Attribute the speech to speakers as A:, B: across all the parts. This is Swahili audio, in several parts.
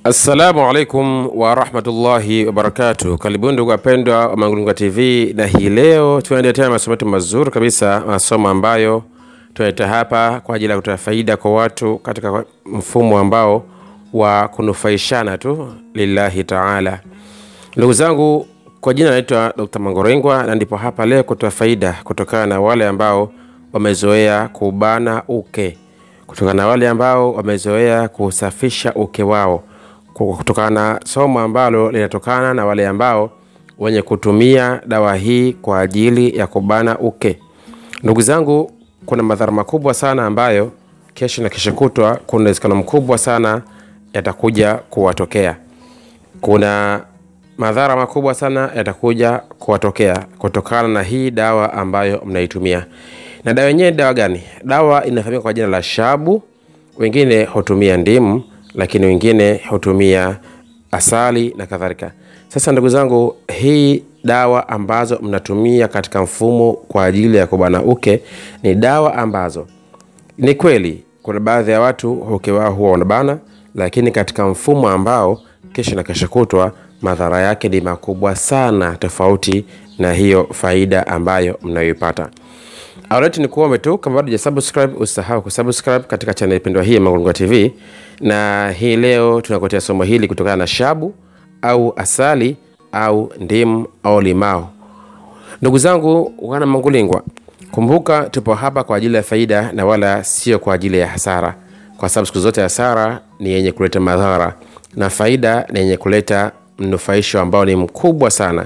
A: Assalamu alaikum warahmatullahi wabarakatuh. Karibuni ndugu wapendwa wa Mangurunga TV, na hii leo tunaendelea masomo yetu mazuri kabisa, masomo ambayo tunaleta hapa kwa ajili ya kutoa faida kwa watu katika mfumo ambao wa kunufaishana tu lillahi taala. Ndugu zangu, kwa jina naitwa Dr. Mangorengwa na ndipo hapa leo kutoa faida kutokana na wale ambao wamezoea kubana uke, kutokana na wale ambao wamezoea kusafisha uke wao, kutokana na somo ambalo linatokana na wale ambao wenye kutumia dawa hii kwa ajili ya kubana uke. Ndugu zangu, kuna madhara makubwa sana ambayo kesho na kesho kutwa kuna uwezekano mkubwa sana yatakuja kuwatokea. Kuna madhara makubwa sana yatakuja kuwatokea kutokana na hii dawa ambayo mnaitumia. Na dawa yenyewe dawa gani? Dawa inafahamika kwa jina la shabu. Wengine hutumia ndimu, lakini wengine hutumia asali na kadhalika. Sasa ndugu zangu, hii dawa ambazo mnatumia katika mfumo kwa ajili ya kubana uke ni dawa ambazo ni kweli kuna baadhi ya watu uke wao huwa wanabana, lakini katika mfumo ambao kesho na kesho kutwa madhara yake ni makubwa sana, tofauti na hiyo faida ambayo mnayoipata. Awaleti ni kuombe tu, kama bado hujasubscribe usisahau kusubscribe katika channel pendwa hii ya Mangurunga TV, na hii leo tunakuletea somo hili kutokana na shabu au asali au ndimu au limao. Ndugu zangu wana Mangulingwa, kumbuka tupo hapa kwa ajili ya faida na wala sio kwa ajili ya hasara, kwa sababu siku zote hasara ni yenye kuleta madhara na faida ni yenye kuleta mnufaisho ambao ni mkubwa sana.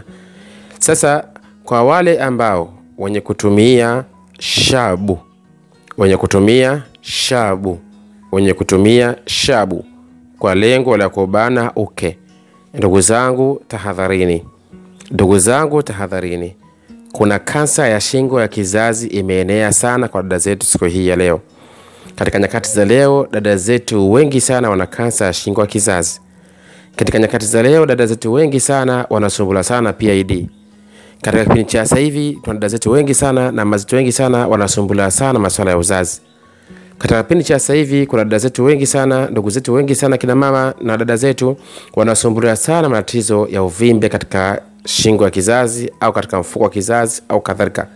A: Sasa kwa wale ambao wenye kutumia shabu, wenye kutumia shabu, wenye kutumia shabu kwa lengo la kubana uke, ndugu zangu tahadharini, ndugu zangu tahadharini. Kuna kansa ya shingo ya kizazi imeenea sana kwa dada zetu siku hii ya leo. Katika nyakati za leo, dada zetu wengi sana wana kansa ya shingo ya kizazi. Katika nyakati za leo, dada zetu wengi sana wanasumbula sana PID. Katika kipindi cha sasa hivi, tuna dada zetu wengi sana na mazito wengi sana wanasumbula sana masuala ya uzazi. Katika kipindi cha sasa hivi, kuna dada zetu wengi sana, ndugu zetu wengi sana, kina mama na dada zetu wanasumbula sana matatizo ya uvimbe katika shingo ya kizazi au katika mfuko wa kizazi au kadhalika,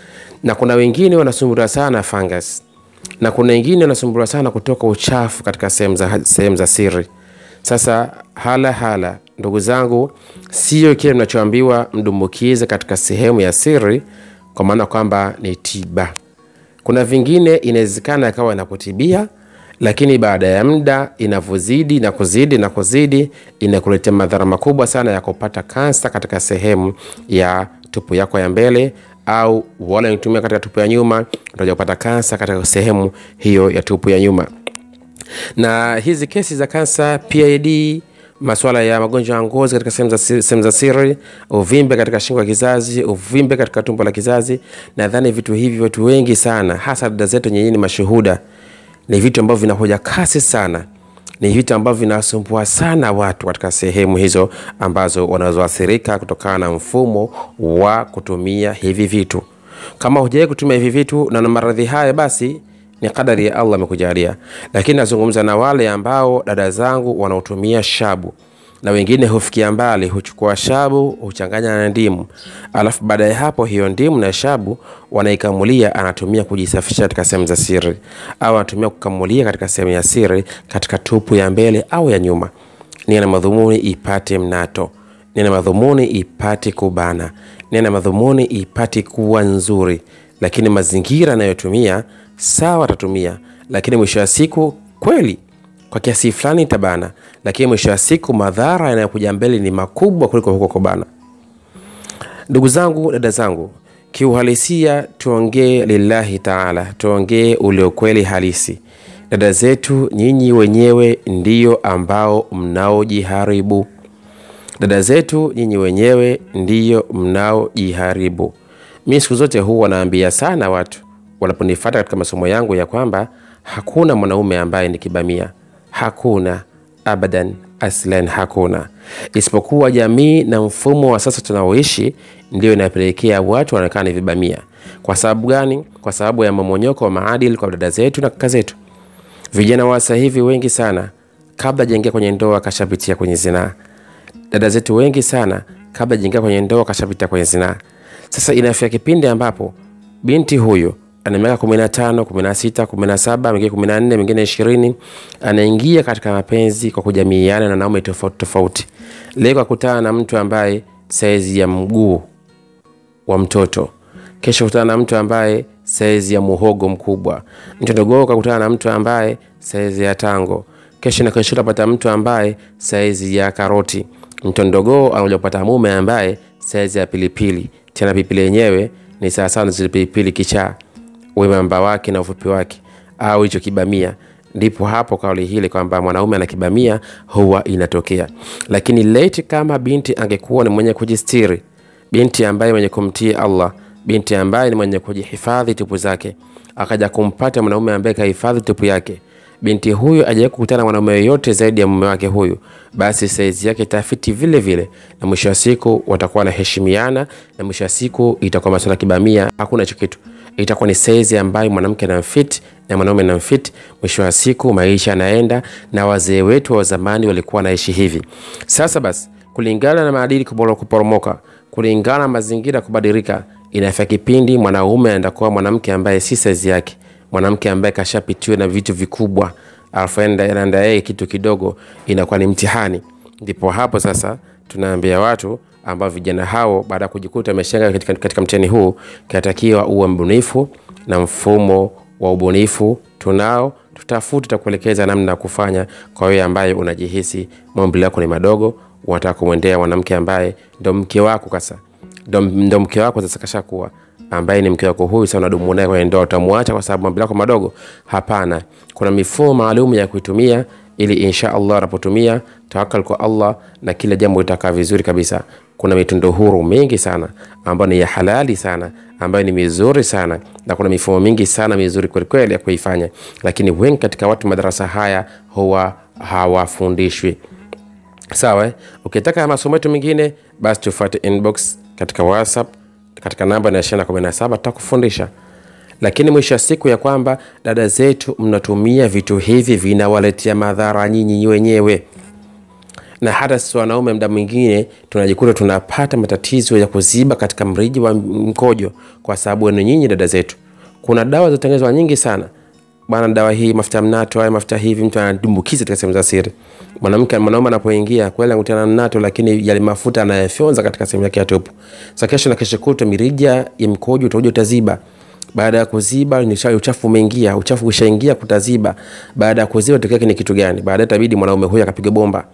A: na kuna wengine wanasumbula sana fungus, na kuna wengine wanasumbula sana kutoka uchafu katika sehemu za, sehemu za siri. Sasa hala hala, ndugu zangu, sio kile mnachoambiwa mdumbukize katika sehemu ya siri, kwa maana kwamba ni tiba. Kuna vingine inawezekana ikawa inakutibia, lakini baada ya muda inavyozidi na kuzidi na kuzidi inakuletea madhara makubwa sana ya kupata kansa katika sehemu ya tupu yako ya mbele, au wale wanatumia katika tupu ya nyuma, utaja kupata kansa katika sehemu hiyo ya tupu ya nyuma na hizi kesi za kansa, PID, masuala ya magonjwa ya ngozi katika sehemu za sehemu za siri, uvimbe katika shingo ya kizazi, uvimbe katika tumbo la kizazi, nadhani vitu hivi watu wengi sana, hasa dada zetu nyenye ni mashuhuda, ni vitu ambavyo vinakuja kasi sana, ni vitu ambavyo vinasumbua sana watu katika sehemu hizo ambazo wanazoathirika kutokana na mfumo wa kutumia hivi vitu. Kama hujawahi kutumia hivi vitu na na maradhi haya, basi ni kadari ya Allah amekujalia, lakini nazungumza na wale ambao dada zangu wanaotumia shabu, na wengine hufikia mbali, huchukua shabu huchanganya na ndimu, alafu baada ya hapo hiyo ndimu na shabu wanaikamulia, anatumia kujisafisha katika sehemu za siri, au anatumia kukamulia katika sehemu ya siri, katika tupu ya mbele au ya nyuma. Nia na madhumuni ipate mnato, nia na madhumuni ipate kubana, nia na madhumuni ipate kuwa nzuri, lakini mazingira anayotumia sawa atatumia, lakini mwisho wa siku kweli kwa kiasi fulani itabana, lakini mwisho wa siku madhara yanayokuja mbele ni makubwa kuliko huko kubana. Ndugu zangu, dada zangu, kiuhalisia tuongee lillahi taala, tuongee ule ukweli halisi. Dada zetu, nyinyi wenyewe ndiyo ambao mnaojiharibu. Dada zetu, nyinyi wenyewe ndiyo mnaojiharibu. Mi siku zote huu wanaambia sana watu wanaponifuata katika masomo yangu ya kwamba hakuna mwanaume ambaye ni kibamia, hakuna abadan, aslan, hakuna isipokuwa jamii na mfumo wa sasa tunaoishi ndio inapelekea watu wanaonekana ni vibamia. Kwa sababu gani? Kwa sababu ya mamonyoko wa maadili kwa dada zetu na kaka zetu. Vijana wa sasa hivi wengi sana kabla hajaingia kwenye ndoa kashapitia kwenye zinaa. Dada zetu wengi sana kabla hajaingia kwenye ndoa kashapitia kwenye zinaa. Sasa inafika kipindi ambapo binti huyu ana miaka kumi na tano, kumi na sita, kumi na saba, mwingine kumi na nne, mwingine ishirini, anaingia katika mapenzi kwa kujamiiana na wanaume tofauti tofauti. Leo kakutana na mtu ambaye saizi ya mguu wa mtoto, kesho kutana na mtu ambaye saizi ya muhogo mkubwa, mtu mdogo kakutana na mtu ambaye saizi ya tango, kesho na kesho utapata mtu ambaye saizi ya karoti, mtu mdogo anakuja kupata mume ambaye saizi ya pilipili, tena pilipili yenyewe ni sawasawa na zile pilipili kichaa wembamba wake na ufupi wake au hicho kibamia ndipo hapo kauli hile kwamba mwanaume ana kibamia huwa inatokea lakini leti kama binti angekuwa ni mwenye kujistiri binti ambaye mwenye kumtii allah binti ambaye ni mwenye kujihifadhi tupu zake akaja kumpata mwanaume ambaye kahifadhi tupu yake binti huyu ajawahi kukutana na mwanaume yoyote zaidi ya mume wake huyu basi saizi yake itafiti vile vile na mwisho wa siku watakuwa wanaheshimiana na mwisho wa siku itakuwa masuala kibamia hakuna hicho kitu itakuwa ni saizi ambayo mwanamke anamfit na mwanaume anamfit mwisho wa siku maisha yanaenda na wazee wetu wa zamani walikuwa wanaishi hivi sasa basi kulingana na maadili kuboro- kuporomoka kulingana na mazingira kubadilika inafika kipindi mwanaume anaenda kuwa mwanamke ambaye si saizi yake mwanamke ambaye kashapitiwa na vitu vikubwa alafu enda- anaenda yeye kitu kidogo inakuwa ni mtihani ndipo hapo sasa tunaambia watu ambao vijana hao baada ya kujikuta ameshenga katika, katika mtihani huu kinatakiwa uwe mbunifu na mfumo wa ubunifu tunao tutafute takuelekeza namna ya kufanya kwa wewe ambaye unajihisi maumbile yako ni madogo unataka kumwendea mwanamke ambaye ndo mke wako kasa ndo, ndo mke wako sasa kashakuwa ambaye ni mke wako huyu sasa unadumu naye kwenye ndoa utamwacha kwa sababu mambo yako madogo hapana kuna mifumo maalum ya kuitumia ili insha allah unapotumia tawakal kwa allah na kila jambo litakaa vizuri kabisa kuna mitindo huru mingi sana ambayo ni ya halali sana ambayo ni mizuri sana na kuna mifumo mingi sana mizuri kwelikweli ya kuifanya lakini wengi katika watu madarasa haya huwa hawafundishwi sawa eh? ukitaka masomo yetu mengine basi tufuate inbox katika whatsapp katika namba na ishirina kumi na saba tutakufundisha lakini mwisho wa siku ya kwamba dada zetu mnatumia vitu hivi vinawaletea madhara nyinyi wenyewe na hata sisi wanaume mda mwingine tunajikuta tunapata matatizo ya kuziba katika mriji wa mkojo kwa sababu wenu nyinyi dada zetu kuna dawa zinatengenezwa nyingi sana bana dawa hii mafuta ya mnato haya mafuta hivi mtu anadumbukiza katika sehemu za siri mwanamke mwanaume anapoingia kweli anakutana na mnato lakini yale mafuta anayafyonza katika sehemu yake ya tupu sa kesho na kesho kutwa mirija ya mkojo utakuja utaziba baada ya kuziba ni sha- uchafu umeingia uchafu ushaingia kutaziba baada ya kuziba tokea ni kitu gani baadaye itabidi mwanaume huyu akapiga bomba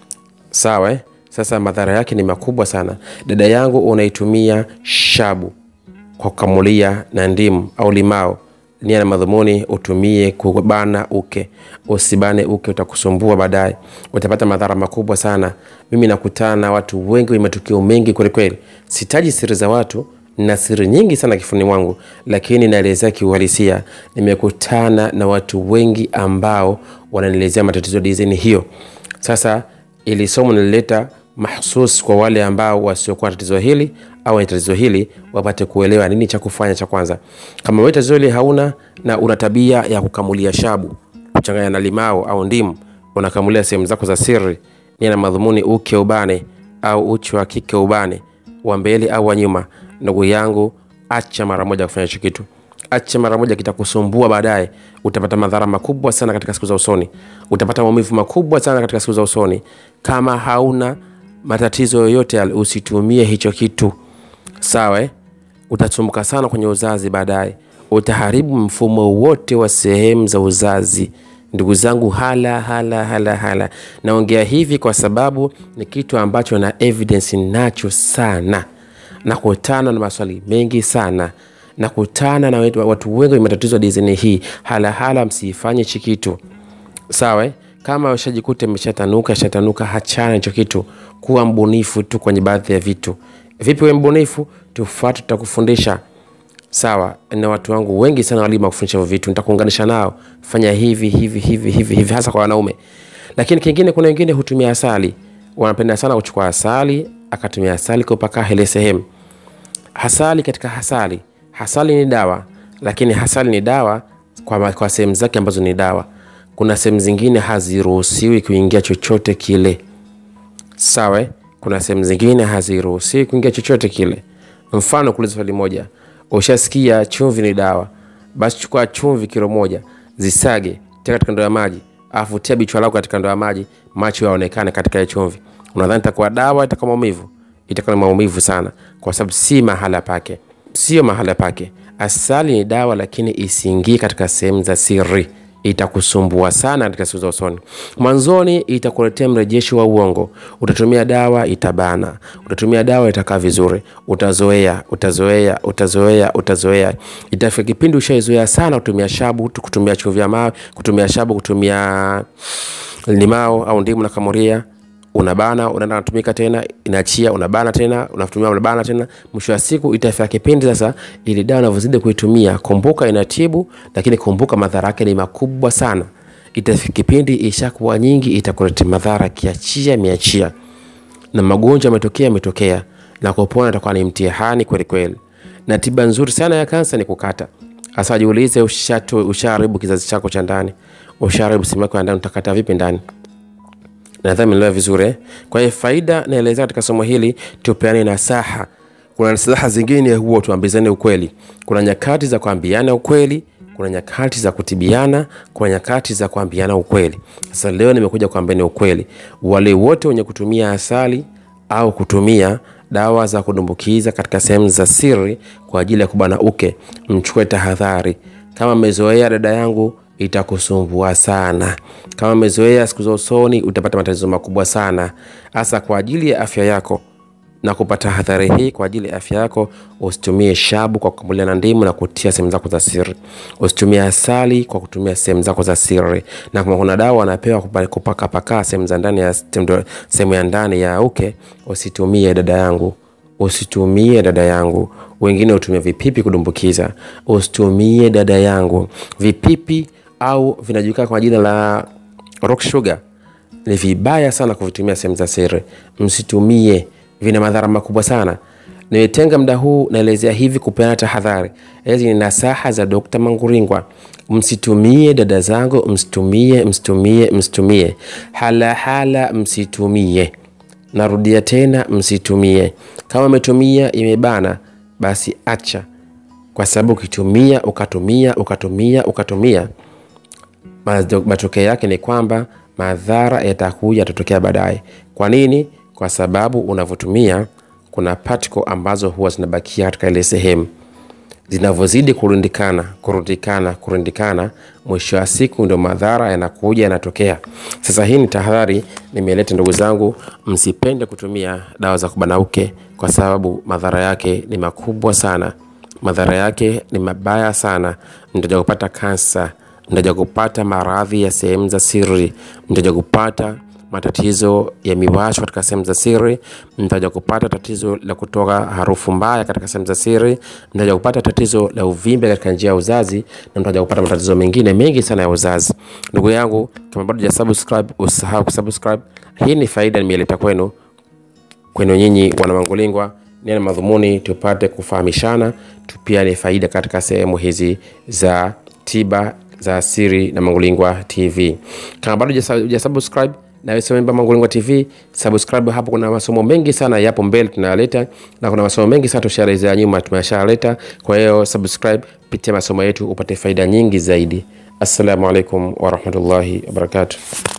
A: sawa eh? sasa madhara yake ni makubwa sana dada yangu unaitumia shabu kwa kukamulia na ndimu au limao nia na madhumuni utumie kubana uke usibane uke utakusumbua baadaye utapata madhara makubwa sana mimi nakutana na watu wengi wenye matukio mengi kwelikweli sitaji siri za watu na siri nyingi sana kifuni mwangu lakini naelezea kiuhalisia nimekutana na watu wengi ambao wananielezea matatizo ya dizaini hiyo sasa ili somo nilileta mahsus kwa wale ambao wasiokuwa na tatizo hili au wenye tatizo hili wapate kuelewa nini cha kufanya cha kwanza kama wewe tatizo hili hauna na una tabia ya kukamulia shabu kuchanganya na limao au ndimu unakamulia sehemu zako za siri nia na madhumuni uke ubane au uchi wa kike ubane wa mbele au wa nyuma ndugu yangu acha mara moja kufanya hicho kitu acha mara moja kitakusumbua baadaye utapata madhara makubwa sana katika siku za usoni utapata maumivu makubwa sana katika siku za usoni kama hauna matatizo yoyote yale usitumie hicho kitu sawa eh? utasumbuka sana kwenye uzazi baadaye utaharibu mfumo wote wa sehemu za uzazi ndugu zangu hala hala hala hala naongea hivi kwa sababu ni kitu ambacho na evidence nacho sana nakutana na maswali mengi sana nakutana na wetu- watu wengi wenye matatizo ya dizaini hii halahala msiifanye hichi kitu sawa eh? kama ushajikuta imeshatanuka shatanuka hachana hicho kitu kuwa mbunifu tu kwenye baadhi ya vitu vipi we mbunifu tufuate tutakufundisha sawa na watu wangu wengi sana walimu kufundisha hivyo vitu nitakuunganisha nao fanya hivi hivi hivi hivi hivi hasa kwa wanaume lakini kingine kuna wengine hutumia asali wanapenda sana kuchukua asali akatumia asali kupaka ile sehemu hasali katika hasali hasali ni dawa lakini hasali ni dawa kwa, ma- kwa sehemu zake ambazo ni dawa kuna sehemu zingine haziruhusiwi kuingia chochote kile sawa eh? kuna sehemu zingine haziruhusiwi kuingia chochote kile mfano kuuliza swali moja ushasikia chumvi ni dawa basi chukua chumvi kilo moja zisage tia katika ndoo ya maji alafu tia bichwa lako katika ndoo ya maji macho yaonekane katika ile chumvi unadhani itakuwa dawa itakuwa maumivu itakuwa ni maumivu sana kwa sababu si mahala pake sio mahala pake asali ni dawa lakini isiingie katika sehemu za siri itakusumbua sana katika siku za usoni mwanzoni itakuletea mrejesho wa uongo utatumia dawa itabana utatumia dawa itakaa vizuri utazoea utazoea utazoea utazoea itafika kipindi ushaizoea sana kutumia shabu kutumia chumvi ya mawe kutumia shabu kutumia limao au ndimu na kamuria unabana unaenda natumika tena inaachia unabana tena unatumia unabana tena mwisho wa siku itafika kipindi sasa ili dawa unavyozidi kuitumia kumbuka inatibu lakini kumbuka madhara yake ni makubwa sana itafika kipindi ishakuwa nyingi itakuletea madhara kiachia miachia na magonjwa yametokea yametokea na kupona itakuwa ni mtihani kweli kweli na tiba nzuri sana ya kansa ni kukata hasa jiulize ushatu ushaharibu kizazi chako cha ndani ushaharibu sehemu yako ya ndani utakata vipi ndani nadhani mnaelewa vizuri eh? kwa hiyo faida naelezea katika somo hili tupeane nasaha kuna nasaha zingine huwa tuambizane ukweli kuna nyakati za kuambiana ukweli kuna nyakati za kutibiana kuna nyakati za kuambiana ukweli sasa leo nimekuja kuambiani ukweli wale wote wenye kutumia asali au kutumia dawa za kudumbukiza katika sehemu za siri kwa ajili ya kubana uke mchukue tahadhari kama mmezoea dada yangu itakusumbua sana kama umezoea siku za usoni utapata matatizo makubwa sana hasa kwa ajili ya afya yako na kupata hadhari hii kwa ajili ya afya yako usitumie shabu kwa kukamulia na ndimu na kutia sehemu zako za siri usitumie asali kwa kutumia sehemu zako za siri na kama kuna dawa anapewa kupakapaka sehemu za ndani ya sehemu ya ndani ya uke usitumie dada yangu usitumie dada yangu wengine hutumia vipipi kudumbukiza usitumie dada yangu vipipi au vinajulikana kwa jina la rock sugar ni vibaya sana kuvitumia sehemu za siri msitumie vina madhara makubwa sana nimetenga muda huu naelezea hivi kupeana tahadhari hizi ni nasaha za dr manguringwa msitumie dada zangu msitumie msitumie msitumie halahala msitumie narudia tena msitumie kama umetumia imebana basi acha kwa sababu ukitumia ukatumia ukatumia ukatumia matokeo yake ni kwamba madhara yatakuja yatatokea baadaye kwa nini kwa sababu unavyotumia kuna particle ambazo huwa zinabakia katika ile sehemu zinavyozidi kurundikana kurundikana kurundikana mwisho wa siku ndio madhara yanakuja yanatokea sasa hii ni tahadhari nimeleta ndugu zangu msipende kutumia dawa za kubanauke kwa sababu madhara yake ni makubwa sana madhara yake ni mabaya sana mtaja kupata kansa mtaja kupata maradhi ya sehemu za siri mtaja kupata matatizo ya miwasho katika sehemu za siri mtaja kupata tatizo la kutoka harufu mbaya katika sehemu za siri mtaja kupata tatizo la uvimbe katika njia ya uzazi na mtaja kupata matatizo mengine mengi sana ya uzazi ndugu yangu kama bado subscribe usisahau kusubscribe hii ni faida nimeleta kwenu kwenu nyinyi wana mangulingwa nina madhumuni tupate kufahamishana tupiane faida katika sehemu hizi za tiba za siri na mangulingwa tv kama bado hujasubscribe nawe memba mangulingwa tv subscribe hapo kuna masomo mengi sana yapo mbele tunayaleta na kuna masomo mengi sana tushaelezea nyuma tumeshaleta kwa hiyo subscribe pitia masomo yetu upate faida nyingi zaidi assalamu alaikum warahmatullahi wabarakatuh